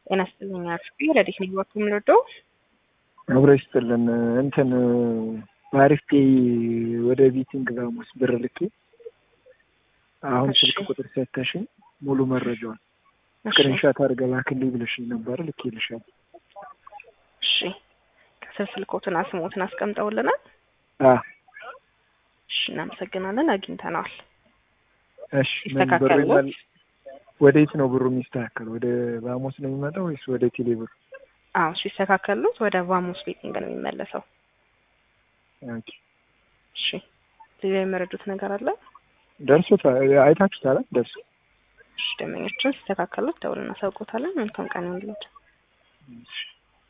ጤና ይስጥልኝ አርፍቢ ረዲት ነኝ ወርቅ የምንወደው አብሮ ይስጥልን እንትን በአሪፍ ፔይ ወደ ቢቲንግ ቫሞስ ብር ልኬ አሁን እሺ። ስልክ ቁጥር ሰተሽኝ ሙሉ መረጃውን እሺ ስክሪንሻት አድርገህ ላክልኝ ብለሽኝ ነበረ ልኬልሻለሁ። እሺ ከስር ስልኮትና ስሞትን አስቀምጠውልናል አ እሺ እናመሰግናለን አግኝተነዋል እሺ ምን ብሩ ይስተካከል ይመል ወዴት ነው ብሩ የሚስተካከል? ወደ ቫሞስ ነው የሚመጣው ወይስ ወደ ቴሌ ብር? አዎ እሱ ይስተካከሉት ወደ ቫሞስ ቤቲንግ ነው የሚመለሰው ኦኬ እሺ ሌላ የመረዱት ነገር አለ ደርሶታል። አይታችሁታል? ደርሶ እሺ ደንበኞችን ሲስተካከሉት ደውል እናሳውቆታለን መልካም ቀን ይሁንልዎት እሺ